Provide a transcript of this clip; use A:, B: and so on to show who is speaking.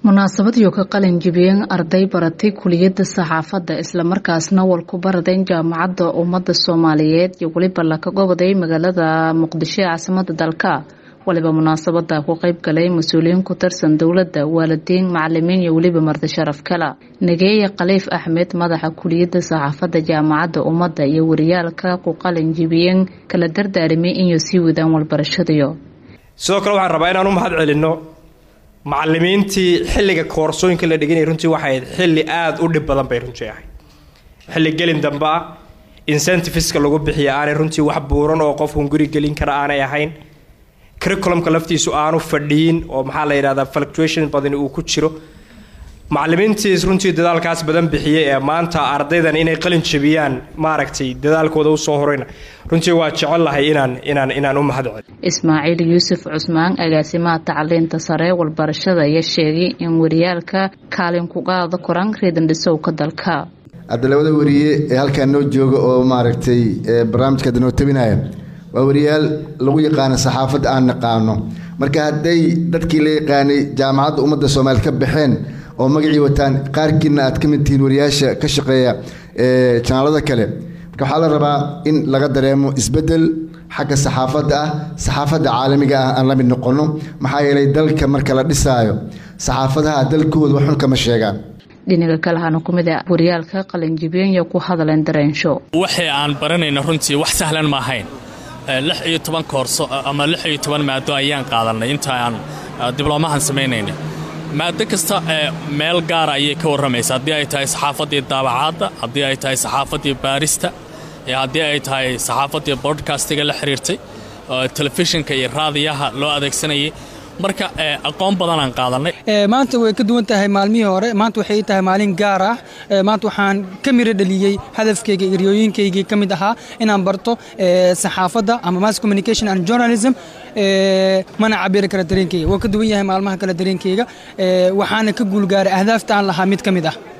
A: munaasabadiyo ka qalin jibiyeen arday baratay kuliyadda saxaafadda islamarkaasna wal ku baradeen jaamacadda ummadda soomaaliyeed iyo weliba laka goboday magaalada muqdisho ee caasimada dalka waliba munaasabada ku qeyb galay mas-uuliyiin ku tirsan dowladda waalidiin macalimiin iyo weliba marti sharaf kala nageeye khaliif axmed madaxa kuliyadda saxaafadda jaamacadda ummadda iyo wariyaalka ku qalin jibiyeen kala dardaarimay inay sii wadaan walbarashadiyo
B: sidoo kale waxaan rabaa inaan u mahad celinno macalimiintii xilliga koorsooyinka la dhiganayay runtii waxay ahayd xilli aada u dhib badan bay runtii ahayd xilli gelin dambe ah incentiveska lagu bixiya aanay runtii wax buuran oo qofkun guri gelin kara aanay ahayn curriculumka laftiisu aanu fadhiyin oo maxaa la yidhahdaa fluctuation badani uu ku jiro macalimiintiis runtii dadaalkaas badan bixiyey ee maanta ardaydan inay qalin jabiyaan maaragtay dadaalkooda usoo horeyna runtii waa jecel lahay inaan inaan inaan u mahad cel
A: ismaaciil yuusuf cusmaan agaasimaha tacliinta sare walbarashada ayaa sheegay in wariyaalka kaalin ku qaada koran reedandhisowka dalka
C: hadda labada wariye ee halkaan noo jooga oo maaragtay barnaamijka hadda noo tabinaya waa wariyaal lagu yaqaano saxaafadda aan naqaano marka hadday dadkii la yaqaanay jaamacadda ummadda soomaaliya ka baxeen oo magacii wataan qaarkiina aad ka mid tihiin wariyaasha ka shaqeeya janaalada kale marka waxaa la rabaa in laga dareemo isbedel xagga saxaafadda ah saxaafadda caalamiga ah aan la mid noqono maxaa yeelay dalka marka la dhisaayo saxaafadaha dalkooda waxun kama sheegaan
A: dhinaga kalehana ku mid a wariyaalka qalinjibiyenya ku hadleen dareensho
D: waxay aan baranayna runtii wax sahlan ma ahayn lix iyo toban koorso ama lix iyo toban maado ayaan qaadanay inta aan dibloomahan samaynaynay maado kasta meel gaara ayay ka warramaysa haddii ay tahay saxaafaddii daabacaadda haddii ay tahay saxaafaddii baarista haddii ay tahay saxaafaddii bodkastiga la xiriirtay telefishinka iyo raadiyaha loo adeegsanayay marka aqoon badanaan qaadanay
E: maanta way ka duwan tahay maalmihii hore maanta waxay tahay maalin gaar ah maanta waxaan ka miro dhaliyey hadafkayga iryooyinkaygii ka mid ahaa inaan barto saxaafadda ama mass communication and journalism mana cabiri kara dareenkayga waa ka duwan yahay maalmaha kale dareenkayga waxaana ka guulgaaray ahdaafta aan lahaa mid ka mid ah